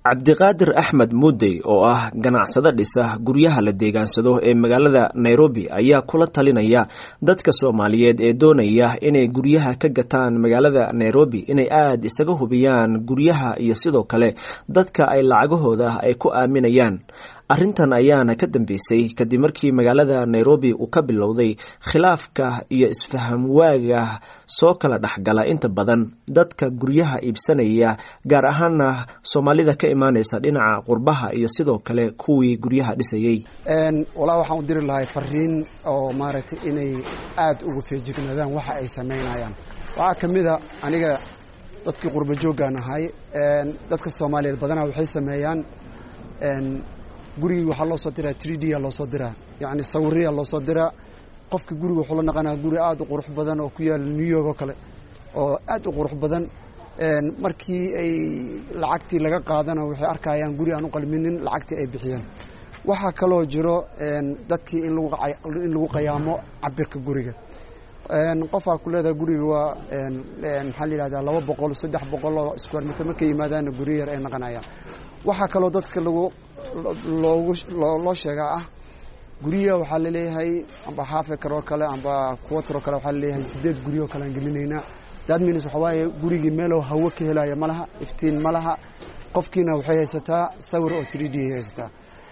cabdiqaadir axmed muudey oo ah ganacsado dhisa guryaha la deegaansado ee magaalada nairobi ayaa kula talinaya dadka soomaaliyeed ee doonaya inay guryaha ka gataan magaalada nairobi inay aada isaga hubiyaan guryaha iyo sidoo kale dadka ay lacagahooda ay ku aaminayaan arrintan ayaana ka dambeysay kadib markii magaalada nairobi uu ka bilowday khilaafka iyo isfaham waaga soo kala dhexgala inta badan dadka guryaha iibsanaya gaar ahaana soomaalida ka imaaneysa dhinaca qurbaha iyo sidoo kale kuwii guryaha dhisayey walaa waxaan u diri lahay fariin oo maaragtay inay aada uga feejignaadaan waxa ay samaynayaan waxaa ka mid a aniga dadkii qurba jooggaan ahay dadka soomaaliyeed badanaa waxay sameeyaan gurigii waxaa loo soo diraa three d a loo soo diraa yacni sawiriya loo soo diraa qofka guriga wuxuu la naqanaa guri aada u qurux badan oo ku yaala new york oo kale oo aada u qurux badan markii ay lacagtii laga qaadana waxay arkayaan guri aan u qalminin lacagtii ay bixiyeen waxaa kaloo jiro dadkii in lagu in lagu qayaamo cabirka guriga qofaa ku leedahay guriga waa maxaa la yihahdaa laba boqol saddex boqol oo square meter markay yimaadaana guri yar ay naqanayaan waxaa kaloo dadka lagu loogu loo sheegaa ah guryaha waxaa laleeyahay amba half acre oo kale amba quarter oo kale waxaa laleeyahay sideed guryo oo kale aan gelinaynaa that means waxaa waaye gurigii meeloo hawo ka helaya ma laha iftiin ma laha qofkiina waxay haysataa sawir oo three d ay haysataa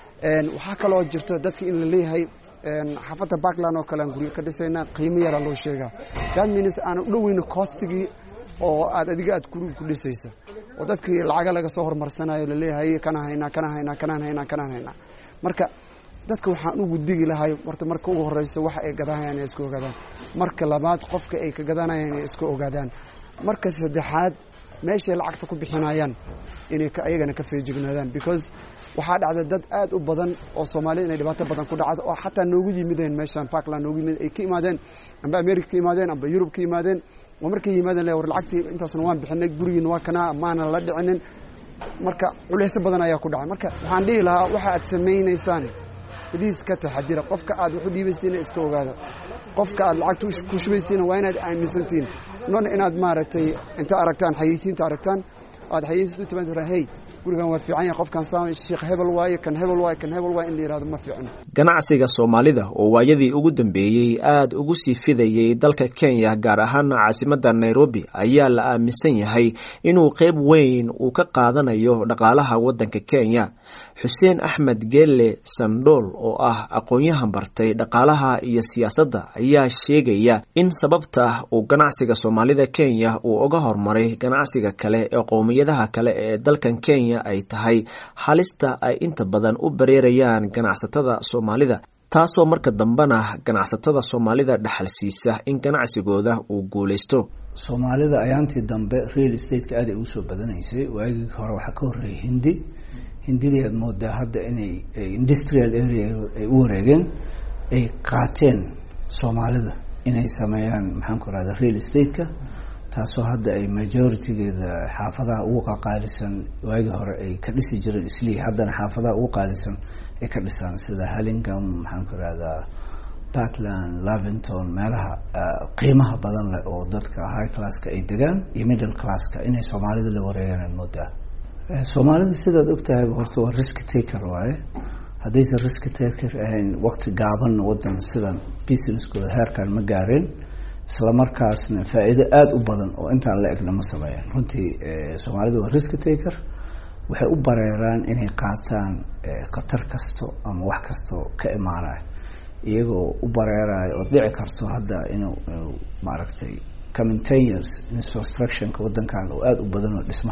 waxaa kaloo jirto dadka in la leeyahay xaafadda backland oo kale aan guryo ka dhisaynaa qiimo yaraa loo sheegaa that means aan u dhoweyna coostigii oo aad adiga aad guriga ku dhisaysa oo dadkii lacaga laga soo hormarsanayo laleeyahay kana haynaa kana haynaa kanaan haynaa kanaan haynaa marka dadka waxaan ugu digi lahay horta marka ugu horeyso waxa ay gadanayaan inay iska ogaadaan marka labaad qofka ay ka gadanayaan inay iska ogaadaan marka saddexaad meeshay lacagta ku bixinayaan inay ayagana ka feejignaadaan because waxaa dhacda dad aada u badan oo soomaalida inay dhibaato badan ku dhacdo oo xataa noogu yimideen meeshaan parkland noogu yimid ay ka imaadeen amba america ka imaadeen amba yurub ka imaadeen oo markay yimaadeen le war lacagtii intaasna waan bixinay gurigiina waa kanaa maana la dhicinin marka culeysyo badan ayaa ku dhacay marka waxaan dhihi lahaa waxa aad samaynaysaan baliis ka taxadira qofka aad wax u dhiibaysiina iska ogaada qofka aad lacagta ku shubaysiina waa inaad aaminsantihiin non inaad maaragtay inta aragtaan xayeysiinta aragtaan aad xayeysiinta u timaad hey gurigan waa fiican yahay qofkan saa sheekh hebel waaye kan hebel waaye kan hebel waaye in la yihahdo ma fiicno ganacsiga soomaalida oo waayadii ugu dambeeyey aada ugu sii fidayey dalka kenya gaar ahaana caasimadda nairobi ayaa la aaminsan yahay inuu qeyb weyn uu ka qaadanayo dhaqaalaha waddanka kenya xuseen axmed geelle sandhool oo ah aqoon-yahan bartay dhaqaalaha iyo siyaasadda ayaa sheegaya in sababta uu ganacsiga soomaalida kenya uu uga hormaray ganacsiga kale ee qowmiyadaha kale ee dalkan kenya ay tahay halista ay inta badan u bareerayaan ganacsatada soomaalida taasoo marka dambena ganacsatada soomaalida dhexalsiisa in ganacsigooda uu guulaysto soomaalida ayaantii dambe real estate-ka aad ay ugu soo badanaysay waagii hore waxaa ka horreeyay hindi hindidii aad moodaa hadda inay industrial area ay u wareegeen ay qaateen soomaalida inay sameeyaan maxaan ku rahda real estate-ka taasoo hadda ay majority-geeda xaafadaha ugu qaqaalisan waagii hore ay ka dhisi jireen islii haddana xaafadaha ugu qaalisan ay ka dhisaan sida hallingham maxaan ku rahdaa parkland lavington meelaha qiimaha badan leh oo dadka high classka ay degaan iyo middle classka inay soomaalida la wareegaan aad moodaa soomaalida sidaad ogtahay horta waa risk taker waaye haddaysan risk taker ahayn wakti gaabanna wadan sidan businesskooda heerkan ma gaareen islamarkaasna faa-iido aada u badan oo intaan la egna ma sameeyaan runtii soomaalida waa risk taker waxay u bareeraan inay qaataan khatar kasto ama wax kasto ka imaanayo iyagoo u bareerayo oo dhici karto hadda inuu maaragtay coming ten years instructionka wadankan oo aada u badan oo dhisma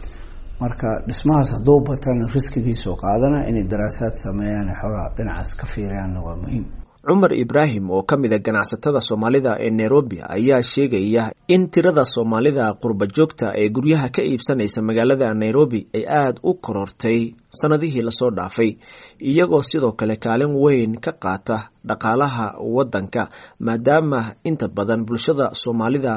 marka dhismahaas hadduu batana riskigiisoo qaadana inay daraasaad sameeyaan xoogaa dhinacaas ka fiirayaanna waa muhiim cumar ibraahim oo ka mid a ganacsatada soomaalida ee nairobi ayaa sheegaya in tirada soomaalida qurba joogta ee guryaha ka iibsanaysa magaalada nairobi ay aada u korortay sanadihii lasoo dhaafay iyagoo sidoo kale kaalin weyn ka qaata dhaqaalaha waddanka maadaama inta badan bulshada soomaalida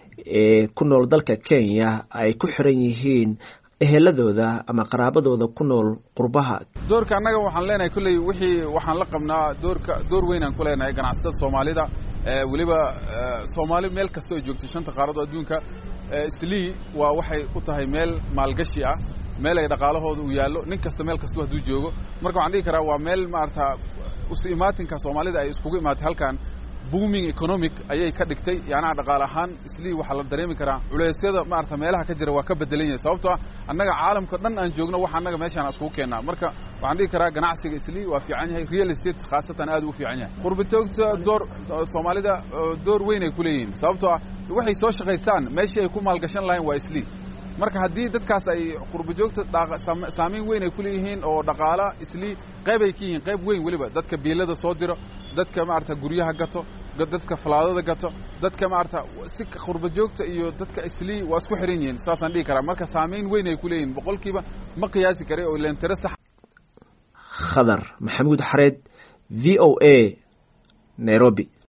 ee ku nool dalka kenya ay ku xiran yihiin eheladooda ama qaraabadooda ku nool qurbaha doorka annaga waxaan leenahay kolley wixii waxaan la qabnaa doorka door weynaan ku leenahay ganacsatada soomaalida weliba soomaali meel kasta oo joogto shanta qaarad oo adduunka slii waa waxay u tahay meel maalgashi ah meel ay dhaqaalahooda uu yaallo nin kasta meel kastaba hadduu joogo marka waxaan dhihi karaa waa meel maarata isu imaatinka soomaalida ay iskugu imaatay halkan booming economic ayay ka dhigtay yacnaha dhaqaale ahaan islii waxaa la dareemi karaa culeysyada maarata meelaha ka jira waa ka bedelan yahay sababtoo ah annaga caalamka dhan aan joogno waxa annaga meeshaan iskugu keennaa marka waxaan dhihi karaa ganacsiga islii waa fiican yahay real estate khaasatan aad u fiican yahay qurbitoogta door soomaalida door weyn ay ku leeyihiin sababtoo ah waxay soo shaqaystaan meeshii ay ku maalgashan lahayn waa islii marka haddii dadkaas ay qurbajoogta saamayn weyn ay ku leeyihiin oo dhaqaala islii qayb ay ka yihiin qayb weyn weliba dadka biilada soo diro dadka maarata guryaha gato dadka falaadada gato dadka maarata si qurbajoogta iyo dadka islii waa isku xiran yihiin saasaan dhihi karaa marka saamayn weyn ay ku leeyihiin boqolkiiba ma qiyaasi kara oo leentare sax khadar maxamuud xareed v o a nairobi